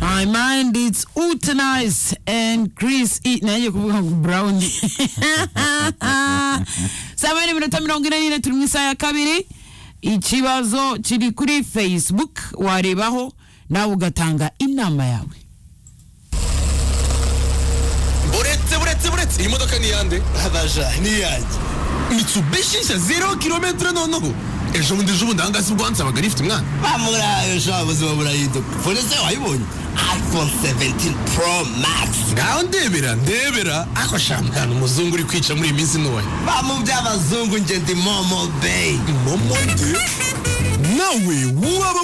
My mind is utenized and Chris E. Naye kuvuga ngo Brown. Saba ni minota mirongo ine n'ine turi mu isaha ya kabiri. Ikibazo kiri kuri Facebook warebaho nawe ugatanga inama yawe. buretse buretse buretse iyi modoka ni iyande abaja ni iyanjye mitsubishi nshya zero kilometero noneho ejo bundi ejo bundi ahangaha si bwo hansabaga rifite umwana bamurayo sha ubuzima burahinduka fone se wayibonye iphone 17 pro max ngaho ndebera ndebera ako shampiyona umuzungu uri kwica muri iyi minsi ntoya bamu by'abazungu njye ndi momo bay momo de nawe waba